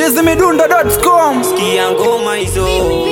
chizimidundo.com Sikia ngoma hizo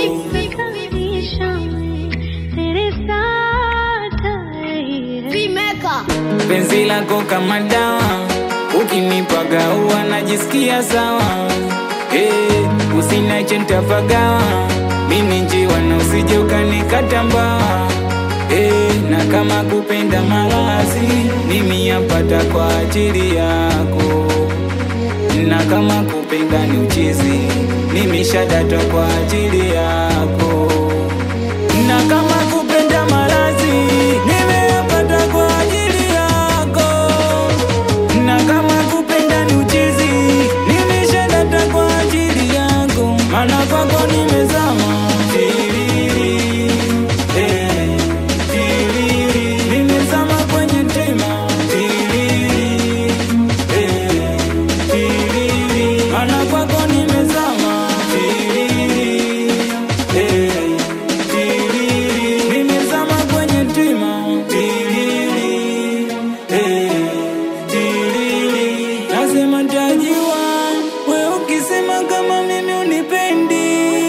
penzi lako kama dawa, ukinipaga huwa najisikia sawa. Hey, usinache nitapagawa, mimi njiwa na usije ukanikata mbawa. Hey, na kama kupenda malazi, mimi yapata kwa ajili yako, na kama kupenda ni uchizi, mimi shadata kwa ajili yako, na kama kupenda malazi, nimeyapata kwa ajili yako, na kama kupenda ni uchizi, nimeshadata kwa ajili yako, maana kwako nimezama Tiriri, eh, tiriri, nimezama kwenye tema Tiriri, eh, tiriri, maana kwako nimezama Tiriri, eh, tiriri, nimezama kwenye tema Tiriri, eh, tiriri, nasema ntajiwa we ukisema kama mimi unipendi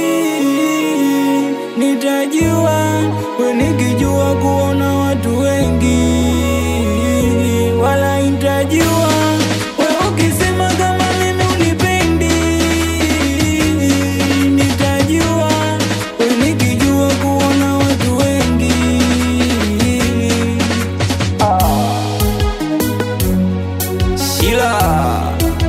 nitajiwa we nikijua kuona watu wengi wala intajiwa we ukisema kama mimi unipendi nitajiwa we nikijua kuona watu wengi Shila,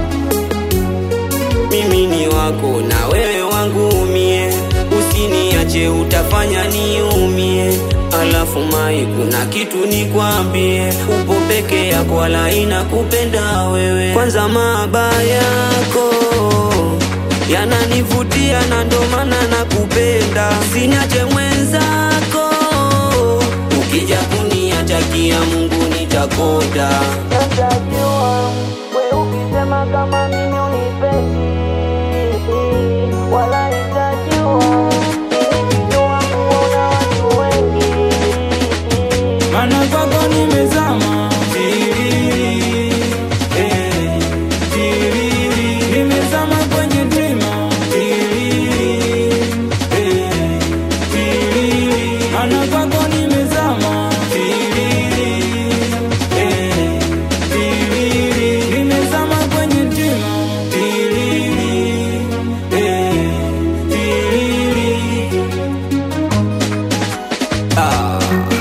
mimi ni wako na wewe wangu umie, usiniache utafanya niumie. Alafu mai, kuna kitu nikwambie, upo peke yako wala inakupenda wewe. Kwanza mabaya yako yananivutia na ndo maana nakupenda, siniache mwenzako, ukija kuniatakia Mungu nitakoda. Natajua we ukisema kama mimi unipendi, wala nitajua nikijua kuona watu wengi. Maana kwako nimezama Tiriri, eh, tiriri, nimezama kwenye tema Tiriri, eh, tiriri, maana kwako nimezama Tiriri, eh, tiriri, nimezama kwenye tema Tiriri, eh, tiriri. Ah.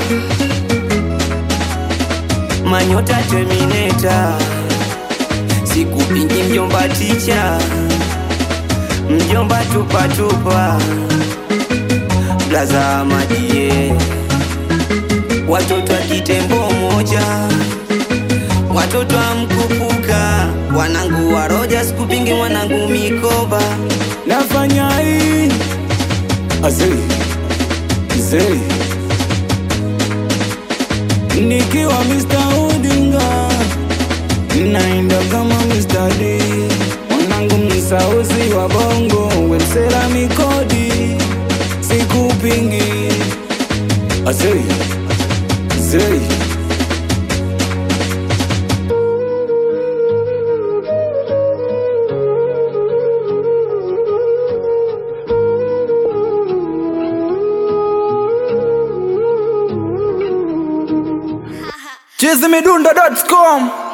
Manyota Terminator, sikupingi mjomba ticha, mjomba tupa tupa, blaza majie, watoto wa kitembo moja, watoto wa mkupuka, wanangu wa roja, sikupingi mwanangu mikoba, nafanya hii azei zei nikiwa Mr. Udinga naenda kama Mr. D mwanangu msauzi wa bongo wemsela mikodi sikupingi azei zei chizimidundo.com